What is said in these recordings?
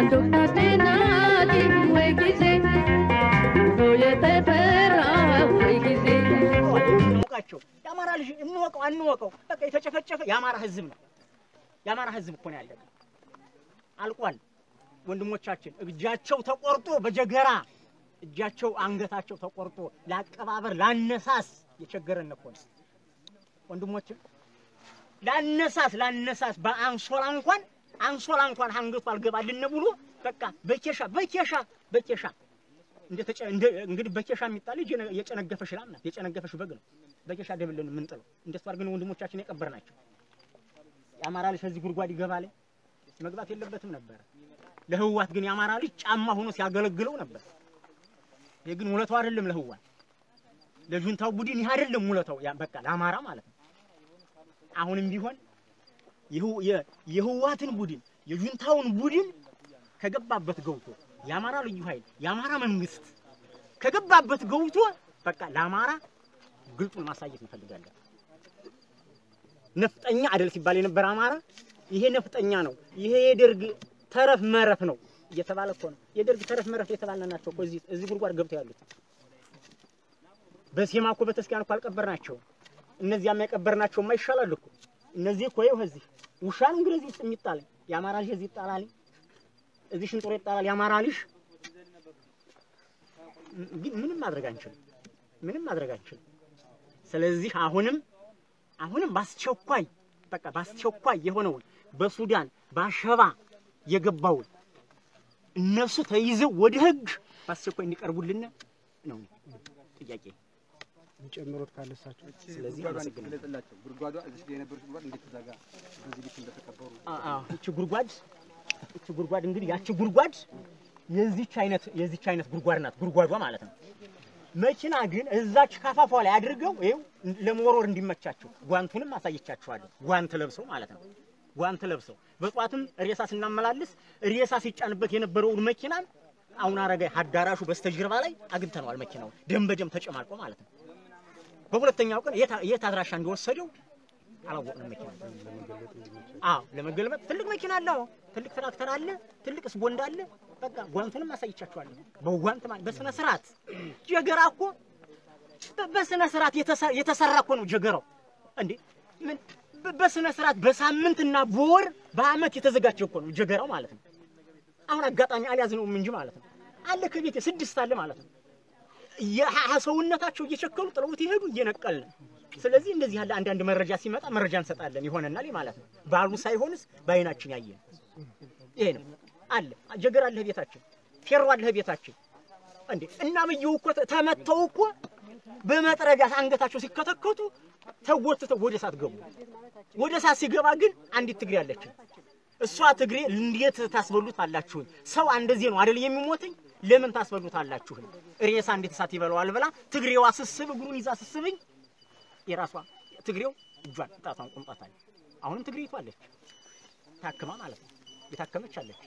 ዶክተር ናቲ ወይ ጊዜ ኑሮ የተፈራ ወይ ጊዜ እንወቃቸው የአማራ ልጅ እንወቀው አንወቀው፣ በቃ የተጨፈጨፈ የአማራ ህዝብ ነው። የአማራ ህዝብ እኮ ነው ያለቀ፣ አልቋል። ወንድሞቻችን እጃቸው ተቆርጦ በጀገራ እጃቸው አንገታቸው ተቆርጦ ለአቀባበር ላነሳስ የቸገረን እኮ ነው ወንድሞችን ላነሳስ ላነሳስ በአንሶላ እንኳን አንሶላ እንኳን አንገቱ አልገባልን ብሎ በቃ በኬሻ በኬሻ በኬሻ እንደተጨ እንደ እንግዲህ በኬሻ የሚጣል ልጅ የነ- የጨነገፈሽ ላም ናት፣ የጨነገፈሽ በግ ነው። በኬሻ ደብለን የምንጥለው እንደሱ አድርገን ወንድሞቻችን የቀበር ናቸው። የአማራ ልጅ ከዚህ ጉድጓድ ይገባል መግባት የለበትም ነበረ። ለህዋት ግን የአማራ ልጅ ጫማ ሆኖ ሲያገለግለው ነበር። ይህ ግን ውለታው አይደለም ለህዋት ለጁንታው ቡድን ይህ አይደለም ውለታው፣ ያ በቃ ለአማራ ማለት ነው። አሁንም ቢሆን የህው- የ- የህዋትን ቡድን የጁንታውን ቡድን ከገባበት ገብቶ የአማራ ልዩ ኃይል የአማራ መንግስት ከገባበት ገብቶ በቃ ለአማራ ግልጡን ማሳየት እንፈልጋለን። ነፍጠኛ አደል ሲባል የነበረ አማራ ይሄ ነፍጠኛ ነው፣ ይሄ የደርግ ተረፍ መረፍ ነው እየተባለ እኮ ነው። የደርግ ተረፍ መረፍ የተባለ ናቸው እኮ እዚህ እዚህ ጉድጓድ ገብተው ያሉት። በሴማ እኮ በተስኪያን እኮ አልቀበርናቸው። እነዚያማ የቀበርናቸውማ ይሻላል እኮ። እነዚህ እኮ ይኸው እዚህ ውሻ ነው እንግዲህ እዚህ ውስጥ የሚጣል የአማራ ልጅ እዚህ ይጣላል፣ እዚህ ሽንጦሮ ይጣላል የአማራ ልጅ። ግን ምንም ማድረግ አንችልም፣ ምንም ማድረግ አንችልም። ስለዚህ አሁንም አሁንም በአስቸኳይ በቃ በአስቸኳይ የሆነውን በሱዳን በአሸባ የገባውን እነሱ ተይዘው ወደ ህግ በአስቸኳይ እንዲቀርቡልን ነው ጥያቄ። የሚጨምሩት ካለሳቸው ስለዚህ አመሰግናለሁ። ገለጽላቸው። ጉድጓዷ እዚህ ላይ የነበሩት ጉድጓድ እንዴት ተዘጋ? በዚህ ልክ እንደተቀበሩ አ- አዎ፣ እቺ ጉድጓድ እቺ ጉድጓድ እንግዲህ ያቺ ጉድጓድ የዚች አይነት የዚች አይነት ጉድጓድ ናት ጉድጓዷ ማለት ነው። መኪና ግን እዛች ካፋፏ ላይ አድርገው ይኸው ለመወርወር እንዲመቻቸው ጓንቱንም አሳየቻቸዋለሁ። ጓንት ለብሰው ማለት ነው። ጓንት ለብሰው በጧትም ሬሳ ስናመላልስ ሬሳ ሲጫንበት የነበረውን መኪና አሁን አረጋይ አዳራሹ በስተጀርባ ላይ አግኝተነዋል። መኪናው ደም በደም ተጨማልቆ ማለት ነው። በሁለተኛው ቀን የት የት አድራሻ እንደወሰደው አላወቅንም። መኪና አዎ ለመገልበጥ ትልቅ መኪና አለ። አዎ ትልቅ ትራክተር አለ። ትልቅ ስቦንዳ አለ። በቃ ጓንቱንም አሳይቻችኋለሁ። በጓንት ማለት በስነ ስርዓት ጀገራ እኮ በ- በስነ ስርዓት የተሰ- የተሰራ እኮ ነው ጀገራው። እንዴ ምን በ- በስነ ስርዓት በሳምንትና በወር በአመት የተዘጋጀ እኮ ነው ጀገራው ማለት ነው። አሁን አጋጣሚ አልያዝነውም እንጂ ማለት ነው አለ ከቤቴ ስድስት አለ ማለት ነው። የሀ- ሰውነታቸው እየቸከሉ ጥለውት ይሄዱ እየነቀልን። ስለዚህ እንደዚህ ያለ አንዳንድ መረጃ ሲመጣ መረጃ እንሰጣለን ይሆነናል ማለት ነው። ባሉ ሳይሆንስ በአይናችን ያየን ይሄ ነው አለ ጀገር አለህ ቤታችን፣ ፌሮ አለህ ቤታችን። እንዴ እና ብየው እኮ ተ- ተመተው እኮ በመጥረቢያ አንገታቸው ሲከተከቱ ተጎትተው ወደ እሳት ገቡ። ወደ እሳት ሲገባ ግን አንዲት ትግሬ አለችን። እሷ ትግሬ እንዴት ታስበሉት አላችሁን? ሰው እንደዚህ ነው አይደል የሚሞትኝ? ለምን ታስበሉት አላችሁን? ሬሳ እንዴት እሳት ይበላዋል ብላ ትግሬዋ ስስብ እግሩን ይዛ ስስብኝ የራሷ ትግሬው እጇን ጣቷን ቁምጣታል። አሁንም ትግሬቱ አለች ታክማ ማለት ነው የታከመች አለች።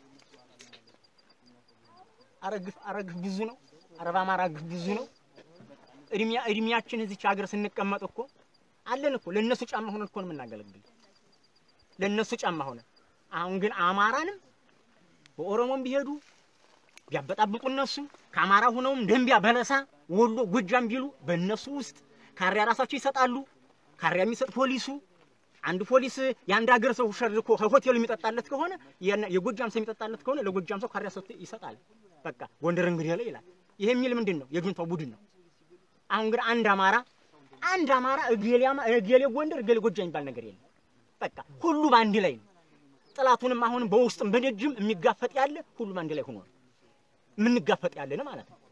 አረግፍ አረግፍ ብዙ ነው። አረብ አማራ ግፍ ብዙ ነው። እድሜያ እድሜያችን እዚች ሀገር ስንቀመጥ እኮ አለን እኮ ለእነሱ ጫማ ሆነን እኮ ነው የምናገለግል ለእነሱ ጫማ ሆነን። አሁን ግን አማራንም በኦሮሞም ቢሄዱ ቢያበጣብጡ እነሱ ከአማራ ሆነውም ደንቢያ፣ በለሳ፣ ወሎ፣ ጎጃም ቢሉ በእነሱ ውስጥ ካሪያ ራሳቸው ይሰጣሉ። ካሪያ የሚሰጥ ፖሊሱ አንድ ፖሊስ የአንድ ሀገር ሰው ሸርኮ ከሆቴሉ የሚጠጣለት ከሆነ የነ- የጎጃም ሰው የሚጠጣለት ከሆነ ለጎጃም ሰው ካሪያ ሰጥቶ ይሰጣል። በቃ ጎንደር እንግዲህ ላይ ይላል። ይሄ የሚል ምንድን ነው? የጁንታው ቡድን ነው። አሁን ግን አንድ አማራ አንድ አማራ እገሌ አማ- እገሌ ጎንደር እገሌ ጎጃም የሚባል ነገር የለም። በቃ ሁሉም አንድ ላይ ነው። ጥላቱንም አሁንም በውስጥም በደጅም የሚጋፈጥ ያለ ሁሉም አንድ ላይ ሆኖ ነው የምንጋፈጥ ያለን ማለት ነው።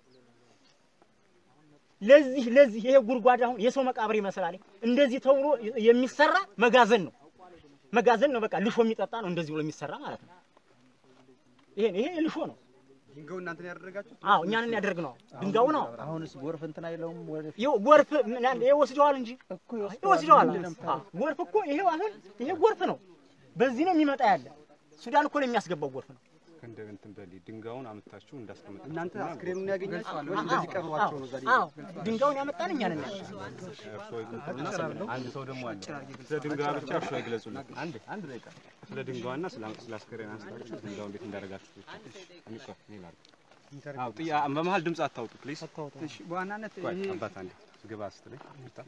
ለዚህ ለዚህ ይሄ ጉድጓድ አሁን የሰው መቃብር ይመስላል። እንደዚህ ተብሎ የሚሰራ መጋዘን ነው። መጋዘን ነው። በቃ ልሾ የሚጠጣ ነው። እንደዚህ ብሎ የሚሰራ ማለት ነው። ይሄ ይሄ ልሾ ነው። ድንጋዩ እናንተን ያደረጋችሁት አዎ እኛንን ያደርግ ነው። ድንጋዩ ነው። አሁንስ ጎርፍ እንትን አይለውም ወደፊት ይኸው ጎርፍ ምናምን ይሄ ወስደዋል እንጂ እኮ ይወስደዋል። ይወስደዋል። ምንድን ነው አዎ ጎርፍ እኮ ይሄው አሁን ይሄ ጎርፍ ነው። በዚህ ነው የሚመጣ ያለ ሱዳን እኮ ነው የሚያስገባው ጎርፍ ነው። እንደ እንትን በል ድንጋዩን አምጥታችሁ እንዳስቀመጣችሁ እናንተ እና አስክሬኑን ያገኛችሁ አዎ፣ እንደዚህ ቀብሯቸው ነው ዛሬ አዎ ድንጋዩን ያመጣን እኛ ነን። እርሶ ይግለጹና አንድ ሰው ደግሞ አለ ስለ ድንጋዩ ብቻ እርሶ ይግለጹልን። አንድ አንድ ደቂቃ ስለ ድንጋዩና ስለ ስለ አስከሬን አንስታችሁ ድንጋዩ እንዴት እንዳደረጋችሁ ብቻ እኔ ቆይ እኔ ላድርግ። አዎ ጥያ በመሀል ድምፅ አታውጡ ፕሊዝ። እሺ፣ በዋናነት ቆይ ይሄ አባት አንዴ ግባ ስትለኝ ይቅርታ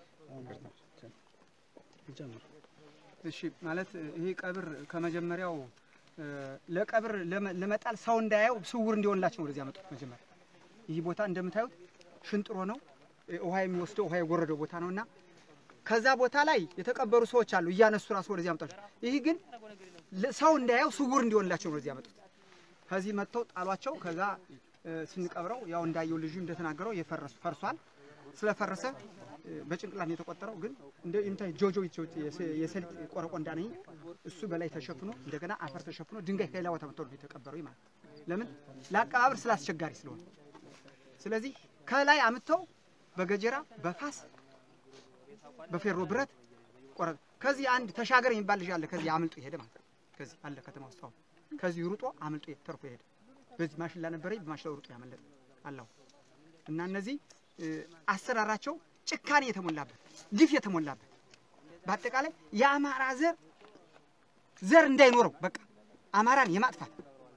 እሺ ማለት ይሄ ቀብር ከመጀመሪያው እ፣ ለቀብር ለመ- ለመጣል ሰው እንዳያየው ስውር እንዲሆንላቸው ነው ወደዚህ ያመጡት። መጀመሪያ ይህ ቦታ እንደምታዩት ሽንጥሮ ነው፣ እ፣ ውሃ የሚወስደው ውሃ የጎረደው ቦታ ነው እና ከዛ ቦታ ላይ የተቀበሩ ሰዎች አሉ እያነሱ ራሱ ወደዚህ ያመጣቸው። ይህ ግን ለ- ሰው እንዳያየው ስውር እንዲሆንላቸው ነው ወደዚህ ያመጡት። ከዚህ መጥተው ጣሏቸው። ከዛ እ፣ ስንቀብረው ያው እንዳየው ልጁ እንደተናገረው የፈረሱ ፈርሷል። ስለፈረሰ እ፣ በጭንቅላት ነው የተቆጠረው። ግን እንደ እንታይ ጆጆ ይቾት የሰሊጥ ቆረቆንዳ ነኝ እሱ በላይ ተሸፍኖ እንደገና አፈር ተሸፍኖ ድንጋይ ከሌላ ቦታ መጥቶ ነው የተቀበረው ማለት ነው። ለምን ለአቀባበር ስላስቸጋሪ ስለሆነ። ስለዚህ ከላይ አምጥተው በገጀራ በፋስ በፌሮ ብረት ቆረጥ። ከዚህ አንድ ተሻገር የሚባል ልጅ አለ። ከዚህ አምልጦ የሄደ ማለት ነው። ከዚህ አለ ከተማ ውስጥ አሁን ከዚህ ሩጦ አምልጦ ተርፎ የሄደ በዚህ ማሽላ ነበረ በማሽላው ሩጦ ያመለጠ አላው እና እነዚህ እ፣ አሰራራቸው ጭካኔ የተሞላበት ግፍ የተሞላበት በአጠቃላይ የአማራ ዘር ዘር እንዳይኖረው በቃ አማራን የማጥፋት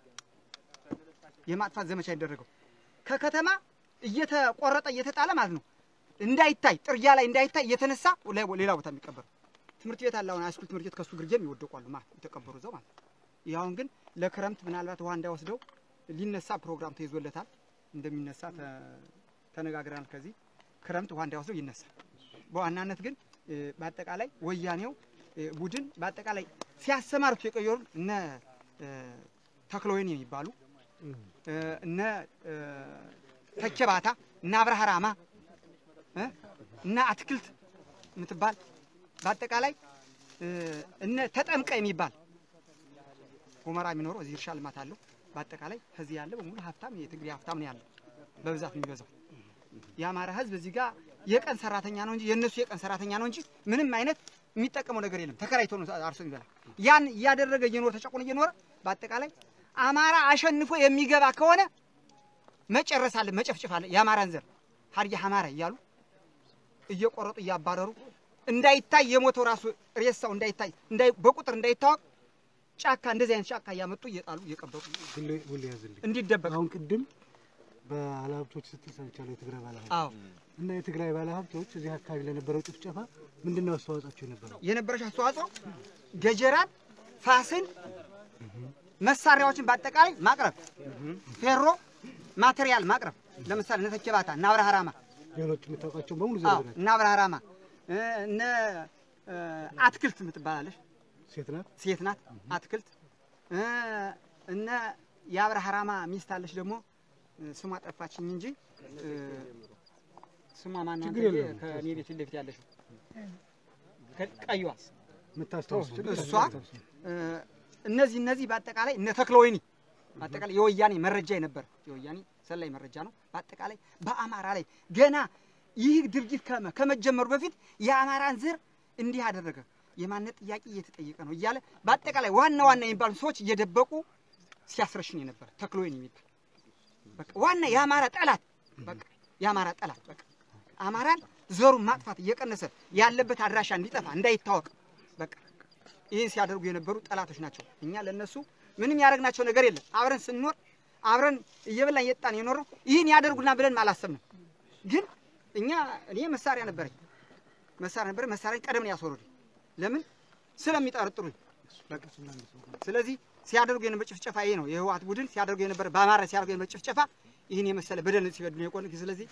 የማጥፋት ዘመቻ ያደረገው ከከተማ እየተቆረጠ እየተጣለ ማለት ነው እንዳይታይ ጥርጊያ ላይ እንዳይታይ እየተነሳ ላይ- ሌላ ቦታ የሚቀበሩ ትምህርት ቤት አለ። አሁን ሃይስኩል ትምህርት ቤት ከሱ ግርጌም ይወደቋሉ ማለት የተቀበሩ እዛው ማለት ነው። ይህ አሁን ግን ለክረምት ምናልባት ውሃ እንዳይወስደው ሊነሳ ፕሮግራም ተይዞለታል። እንደሚነሳ ተ- ተነጋግረናል። ከዚህ ክረምት ውሃ እንዳይወስደው ይነሳል። በዋናነት ግን እ፣ በአጠቃላይ ወያኔው እ፣ ቡድን በአጠቃላይ ሲያሰማሩት የቆየሩ እነ እ፣ ተክለወይን የሚባሉ እ፣ እነ እ፣ ተኬባታ እነ አብርሃ ራማ እ፣ እነ አትክልት የምትባል በአጠቃላይ እ፣ እነ ተጠምቀ የሚባል ሁመራ የሚኖረው እዚህ እርሻ ልማት አለው። በአጠቃላይ ከዚህ ያለ በሙሉ ሀብታም የትግሬ ሀብታም ነው ያለው በብዛት የሚበዛው። የአማራ ሕዝብ እዚህ ጋር የቀን ሰራተኛ ነው እንጂ የእነሱ የቀን ሰራተኛ ነው እንጂ ምንም አይነት የሚጠቀመው ነገር የለም። ተከራይቶ ነው አርሶ የሚበላ። ያን እያደረገ እየኖረ ተጨቁኖ እየኖረ በአጠቃላይ አማራ አሸንፎ የሚገባ ከሆነ መጨረስ አለ፣ መጨፍጨፍ አለ። የአማራን ዘር ሀዲያ አማራ እያሉ እየቆረጡ እያባረሩ እንዳይታይ የሞተው ራሱ ሬሳው እንዳይታይ እንዳይ በቁጥር እንዳይታወቅ ጫካ እንደዚህ አይነት ጫካ እያመጡ እየጣሉ እየቀበሩ ሁሌ ያዝልኝ። እንዲደበቅ አሁን ቅድም ባለሀብቶች ስትል ሰምቻለሁ። የትግራይ ባለሀብቶች አዎ እና የትግራይ ባለሀብቶች እዚህ አካባቢ ለነበረው ጭፍጨፋ ምንድን ነው አስተዋጽኦቸው የነበረው? የነበረች አስተዋጽኦ ገጀራን፣ ፋስን፣ መሳሪያዎችን በአጠቃላይ ማቅረብ፣ ፌሮ ማቴሪያል ማቅረብ። ለምሳሌ እነ ተኬባታ እነ አብርሃ ራማ ሌሎች የምታውቃቸው በሙሉ አዎ ዘርዝራቸው። እነ አብርሃ ራማ እ፣ እነ እ፣ አትክልት የምትባላለች ሴት ናት። ሴት ናት። አትክልት እ፣ እነ የአብርሃ ራማ ሚስት አለች ደግሞ እ፣ ስሟ ጠፋችኝ እንጂ እ፣ ስሟ ማነው? ችግር አንተ የለውም። ከእኔ ቤት ፊት ለፊት ያለችው ቀይዋ የምታስታውሱ እሷ እ፣ እነዚህ እነዚህ በአጠቃላይ እነ ተክለ ወይኒ በአጠቃላይ የወያኔ መረጃ የነበረ የወያኔ ሰላይ መረጃ ነው። በአጠቃላይ በአማራ ላይ ገና ይህ ድርጊት ከመ- ከመጀመሩ በፊት የአማራን ዘር እንዲህ አደረገ፣ የማንነት ጥያቄ እየተጠየቀ ነው እያለ በአጠቃላይ ዋና ዋና የሚባሉ ሰዎች እየደበቁ ሲያስረሽን የነበረ ተክለ ወይኒ የሚባል በቃ ዋና የአማራ ጠላት በቃ የአማራ ጠላት በቃ አማራን ዘሩን ማጥፋት እየቀነሰ ያለበት አድራሻ እንዲጠፋ እንዳይታወቅ በቃ ይህን ሲያደርጉ የነበሩ ጠላቶች ናቸው። እኛ ለነሱ ምንም ያደረግናቸው ነገር የለም። አብረን ስንኖር አብረን እየበላን እየጠጣን የኖረው ይህን ያደርጉና ብለን አላሰብንም። ግን እኛ እኔ መሳሪያ ነበረኝ መሳሪያ ነበረ መሳሪያ ቀደም ነው ያስወረዱኝ። ለምን ስለሚጠረጥሩኝ በቃ ስለዚህ ሲያደርጉ የነበረ ጭፍጨፋ ይሄ ነው። የህወሓት ቡድን ሲያደርጉ የነበረ በአማራ ሲያደርጉ የነበረ ጭፍጨፋ ይህን የመሰለ በደል ሲበድሉ የቆነ ስለዚህ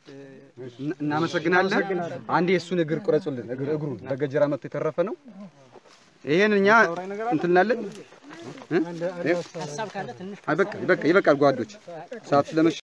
እናመሰግናለን። አንዴ የእሱን እግር ቁረጹልን። እግር እግሩን በገጀራ መጥቶ የተረፈ ነው። ይሄን እኛ እንትን እንላለን። ሀሳብ ካለ ትንሽ አይ በቃ ይበቃ ይበቃል ጓዶች፣ ሰዓት ስለመሸ